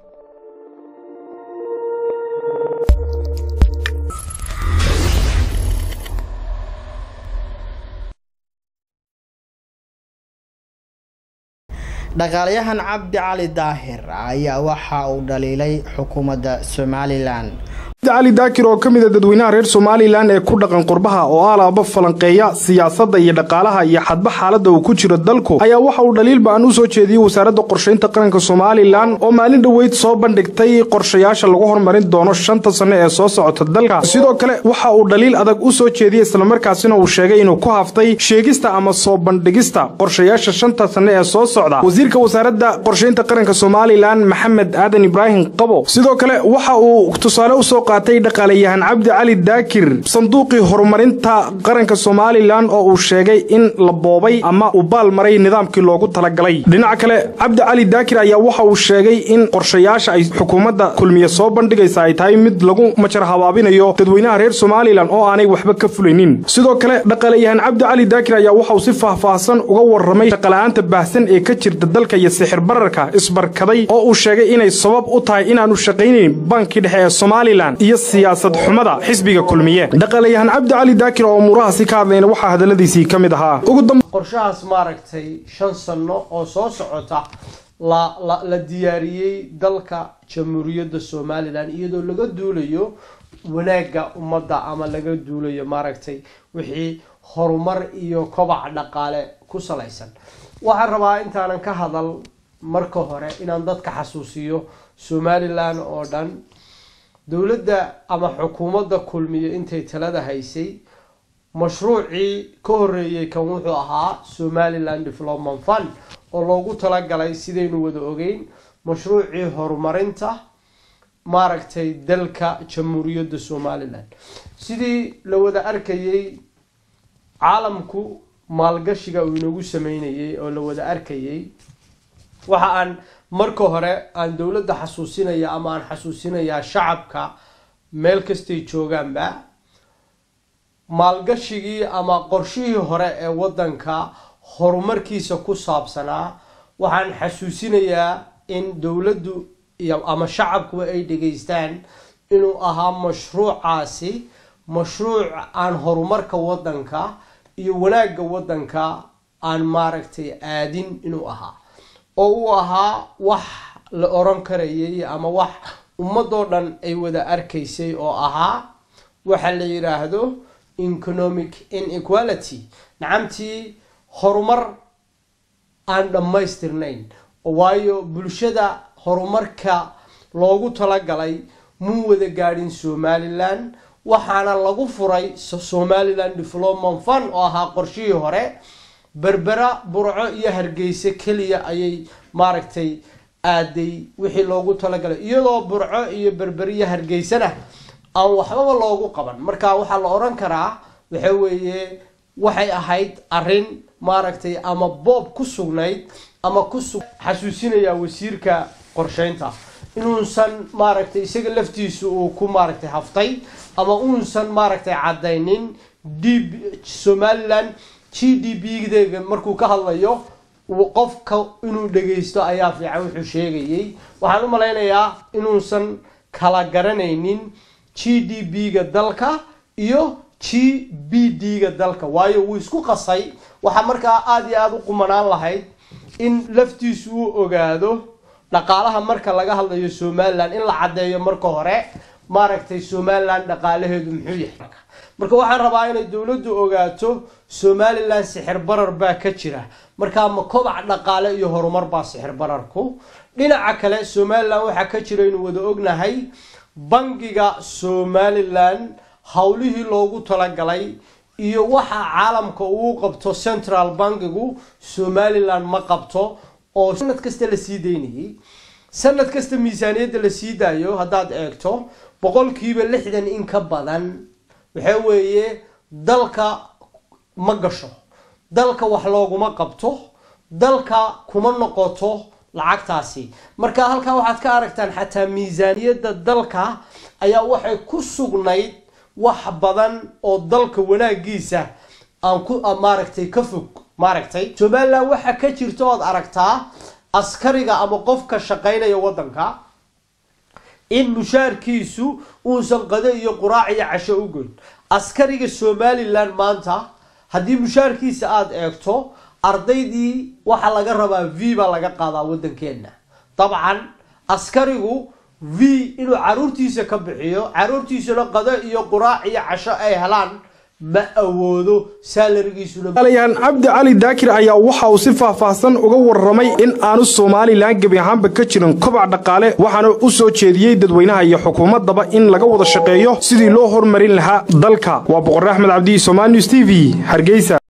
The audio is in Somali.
dhaqaalayahan cabdi cali daahir ayaa waxa uu dhaliilay xukuumadda somalilan cali daakir oo ka mid a dadweynaha reer somalilan ee ku dhaqan qurbaha oo alaaba falanqeeya siyaasadda iyo dhaqaalaha iyo xadba xaaladda uu ku jiro dalku ayaa waxa uu dhaliil ba-an u soo jeediyey wasaaradda qorshaynta qaranka somalilan oo maalin dhoweyd soo bandhigtay qorshayaasha lagu horumarin doono shanta sanno ee soo socota dalka sidoo kale waxa uu dhaliil adag u soo jeediyey islamarkaasina uu sheegay inuu ku haftay sheegista ama soo bandhigista qorshayaasha shanta sanno ee soo socda wasiirka wasaaradda qorshaynta qaranka somalilan maxamed aadan ibraahim qabo sidoo kale waxa uu tusaale usoo qaatay dhaqaalayahan cabdi cali daakir sanduuqii horumarinta qaranka somalilan oo uu sheegay in la boobay ama uu baal maray nidaamkii loogu talagalay dhinaca kale cabdi cali daakir ayaa waxa uu sheegay in qorshayaasha ay xukuumadda kulmiye soo bandhigaysa ay tahay mid lagu majar habaabinayo dadweynaha reer somalilan oo aanay waxba ka fulaynin sidoo kale dhaqaalayahan cabdi cali daakir ayaa waxa uu si faahfaahsan uga warramay shaqala'aanta baahsan ee ka jirta dalka iyo sixir bararka isbarkaday oo uu sheegay inay sabab u tahay inaanu shaqaynayn bankii dhexe ee somalilan iyo siyaasad xumada xisbiga kulmiye dhaqaalayahan cabdi cali daakir oo umuurahaasi ka hadlayna waxaa hadalladiisii ka mid ahaa qorshahaas maaragtay shan sano oo soo socota la la la diyaariyey dalka jamhuuriyadda somalilan iyadoo laga duulayo wanaagga ummadda ama laga duulayo maaragtay wixii horumar iyo kobac dhaqaale ku salaysan waxaan rabaa intaanan ka hadal marka hore inaan dadka xasuusiyo somalilan oo dhan dowladda ama xukuumadda kulmiye intay talada haysay mashruucii ka horeeyey kan wuxuu ahaa somaliland development fund oo loogu talagalay sidaynu wada ogeyn mashruucii horumarinta maaragtay dalka jamhuuriyadda somalilan sidii la wada arkayay caalamku maalgashiga uu inagu sameynayay oo la wada arkayay waxa aan marka hore aan dowladda xasuusinaya ama aan xasuusinayaa shacabka meel kastay joogaanba maalgashigii ama qorshihii hore ee waddanka horumarkiisa ku saabsanaa waxaan xasuusinayaa in dowladdu iyo ama shacabkuba ay dhegaystaan inuu ahaa mashruucaasi mashruuc aan horumarka waddanka iyo wanaagga waddanka aan maaragtay aadin inuu ahaa oo uu ahaa wax la oran karayay ama wax ummadoo dhan ay wada arkaysay oo ahaa waxa la yidhaahdo economic inequality nacamtii horumar aan dhammaystirnayn waayo bulshada horumarka loogu talagalay muu wada gaadhin somalilan waxaana lagu furay somaliland development fund oo ahaa qorshihii hore berbera burco iyo hargeysa keliya ayay maaragtay aaday wixii loogu talagalay iyadoo burco iyo berber iyo hargeysana aan waxbaba loogu qaban marka waxaa la odhan karaa waxa weeye waxay ahayd arrin maaragtay ama boob ku sugnayd ama ku xasuusinayaa wasiirka qorsheynta inuusan maaragtay isaga laftiisu uu ku maaragtay haftay ama uusan maaragtay caddaynin d somaliland g d b deega markuu ka hadlayo qofka inuu dhagaysto ayaa fiican wuxuu sheegayay waxaan u malaynayaa inuusan kala garanaynin g d b-ga dalka iyo g b d-ga dalka waayo wuu isku qasay waxaa markaa aada iyo aada u qumanaan lahayd in laftiisu uu ogaado dhaqaalaha marka laga hadlayo somalilan in la caddeeyo marka hore maaragtay somalilan dhaqaalaheedu muxuu yahay marka waxaan rabaa inay dowladdu ogaato somalilan sixir barar baa ka jira markaa ma kobac dhaqaale iyo horumar baa sixir bararku dhinaca kale somalilan waxaa ka jira inuu wada ognahay bangiga somalilan howlihii loogu talagalay iyo waxa caalamka uu qabto central bankigu somalilan ma qabto oo sanad kasta la sii daynayay sanad kasta miisaaniyadda la sii daayo haddaad eegto boqolkiiba lixdan in ka badan waxa weeye dalka ma gasho dalka wax looguma qabto dalka kuma noqoto lacagtaasi marka halkaa waxaad ka aragtaan xataa miisaaniyadda dalka ayaa waxay ku sugnayd wax badan oo dalka wanaagiisa aan ku maaragtay ka fog maaragtay somalilan waxaa ka jirta ood aragtaa askariga ama qofka shaqaynaya waddanka in mushaarkiisu uusan qado iyo quraac iyo casho u goyn askariga somalilan maanta haddii mushaarkiisa aada eegto ardaydii waxaa laga rabaa v baa laga qaadaa waddankeena dabcan askarigu v inuu caruurtiisa ka bixiyo caruurtiisuna qado iyo quraac iyo casho ay helaan ma awoodo salarigiisuna cabdi cali daakir ayaa waxa uu si faahfaahsan uga warramay in aanu somalilan gebi ahaanba ka jirin kobac dhaqaale waxaana u soo jeediyey dadweynaha iyo xukuumaddaba in laga wada shaqeeyo sidii loo hormarin lahaa dalka waa boqor axmed cabdi somal news t v hargeysa